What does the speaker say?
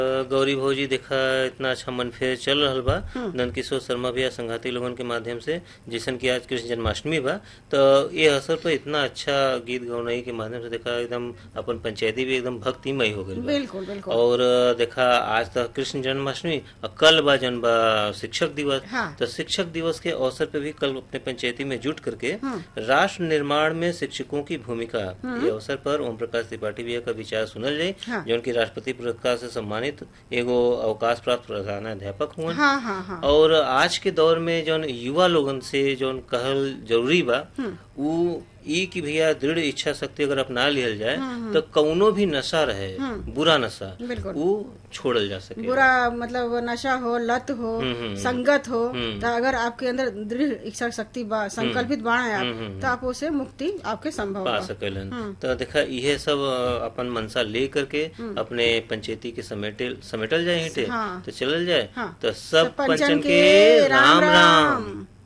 गौरी भौजी देखा इतना अच्छा मन फेर चल रहल बा नंदकिशोर शर्मा भैया संघाती लोगन के माध्यम से जैसन कि आज कृष्ण जन्माष्टमी बा तो ये अवसर पर इतना अच्छा गीत गौनाई के माध्यम से देखा एकदम अपन पंचायती भी एकदम भक्तिमय हो गई बा बिल्कुल बिल्कुल और देखा आज तक कृष्ण जन्माष्टमी और कल बा जन बा शिक्षक दिवस हाँ। तो शिक्षक दिवस के अवसर पे भी कल अपने पंचायती में जुट करके राष्ट्र निर्माण में शिक्षकों की भूमिका ये अवसर पर ओम प्रकाश त्रिपाठी भैया का विचार सुनल जाये हाँ। जो उनकी राष्ट्रपति पुरस्कार से सम्मानित एगो अवकाश प्राप्त प्रधानाध्यापक हुआ हाँ हाँ हाँ और आज के दौर में जौन युवा लोगन से जौन कहल जरूरी बा उ ई की भैया दृढ़ इच्छा शक्ति अगर अपना लिहल जाए तो कौनो भी नशा रहे बुरा नशा बिल्कुल। वो छोड़ल जा सके बुरा मतलब नशा हो लत हो संगत हो तो अगर आपके अंदर दृढ़ इच्छा शक्ति बा संकल्पित बाण आप तो आप उसे मुक्ति आपके संभव पा बा सकेलन तो देखा इहे सब अ, अपन मनसा ले करके अपने पंचायती के समेटे समेटल जाए हिटे हाँ। तो चलल जाए हाँ। तो सब सब पंचन पंचन के के राम राम राम। राम